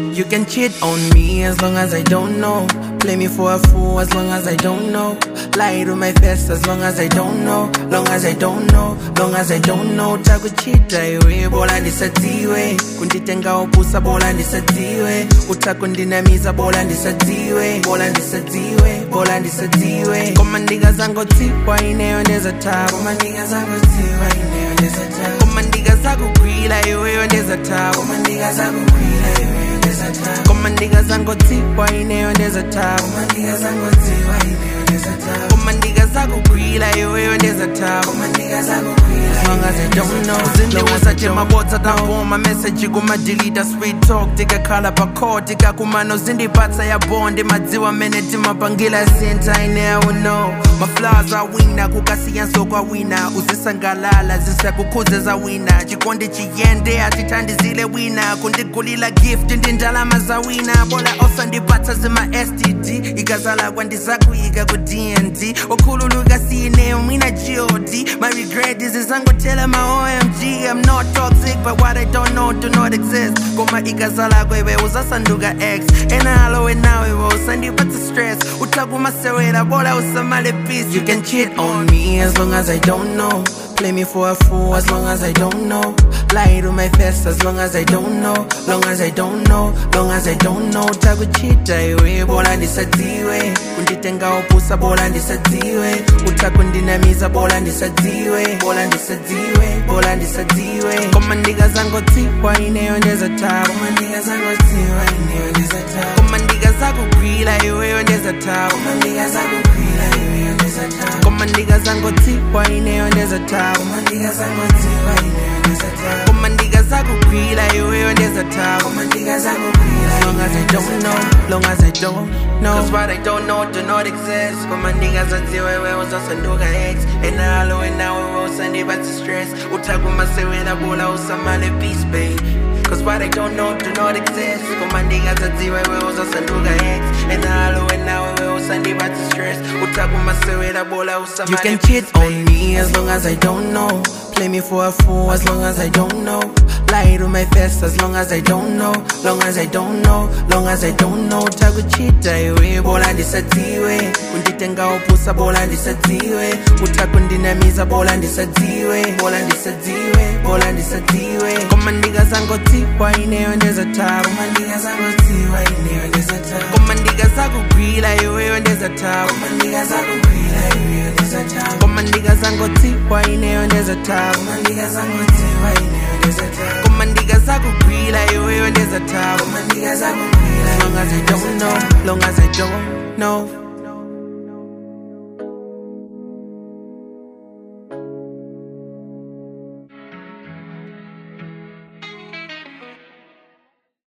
You can cheat on me as long as I don't know. Play me for a fool as long as I don't know. Lie to my face as long as I don't know. Long as I don't know, long as I don't know. Takuchita iwe, bola ndisadziwe. Kunditenga upusa, bola ndisadziwe. Utakundinamiza, bola ndisadziwe. Bola ndisadziwe, bola ndisadziwe. Koma ndiga zango tsiwa ineyo ndeza tabu. Koma ndiga zango tsiwa ineyo ndeza tabu. Koma ndiga zakugwila iweyo ndeza tabu. Koma ndiga zakugwila iweyo ndeza tabu. Koma ndiga zango tsiwa ineyo ndeza tabu. Koma ndiga zango tsiwa ineyo ndeza tabu. Koma ndiga zakugwila iweyo ndeza tabu. Koma ndiga zakugwila as long as I don't know. Zindiwusa chemabotsa tangoma message kumadilita sweet talk tikakhala pakho tikakumano zindipatsa ya bondi madziwa mene timapangila sinta ineyo know maflaws awina kukasiyanso kwawina uzisangalala zisakukhuze zawina chikondi chiyende atithandizile wina kundigulila gift ndi ndalama zawina bola osandipatsa zima std ikazala kwandizakuyika ku dnd okhululuka siyineyo mwina god my regret is izangotela my omg i'm not toxic but what i don't know do not exist koma ikazala kwewe uzasanduka x enalo enawe usandipatsa stress utakumasewera bola usamale peace you can cheat on me as long as i don't know Play me for a fool as long as I don't know. Lie to my face as long as I don't know. Long as I don't know, long as I don't know. Takuchita iwe, bola ndisadziwe. Kunditenga upusa, bola ndisadziwe. Utakundinamiza, bola ndisadziwe. Bola ndisadziwe, bola ndisadziwe. Koma ndiga zango tsiwa ineyo ndeza tabu. Koma ndiga zango tsiwa ineyo ndeza tabu. Koma ndiga zakugwila iweyo ndeza tabu. Koma ndiga zakugwila iweyo ndeza tabu. Koma ndiga zango tsiwa ineyo ndeza tabu. Koma ndiga zango tsiwa ineyo ndeza tabu. Koma ndiga zakugwila iweyo ndeza tabu. Koma ndiga zakugwila as long as I don't know, long as I don't know. Cause what I don't know do not exist. Koma ndiga zadziwe wewe uzasanduka X. Enalo enawe wewe usandipatsa stress. Utakumasewera bola usamale peace babe. Cause what I don't know do not exist. Koma ndiga zadziwe wewe uzasanduka X. Enalo enawe wewe usandipatsa stress. Utakumasewera bola usamale You can cheat on me as long as I don't know. Play me for a fool as long as I don't know. Lie to my face as long as I don't know. Long as I don't know, long as I don't know. Takuchita iwe, bola ndisadziwe. Kunditenga upusa, bola ndisadziwe. Utakundinamiza, bola ndisadziwe. Bola ndisadziwe, bola ndisadziwe. Koma ndiga zango tsiwa ineyo ndeza tabu. Koma ndiga zango tsiwa ineyo ndeza tabu. Koma ndiga zakugwila iweyo ndeza tabu. Koma ndiga zakugwila iweyo ndeza tabu. Koma ndiga zango tsiwa ineyo ndeza tabu. Koma ndiga zango tsiwa ineyo ndeza tabu. Koma ndiga zakugwila iweyo ndeza tabu. Koma ndiga zakugwila As long as I don't know, long as I don't know.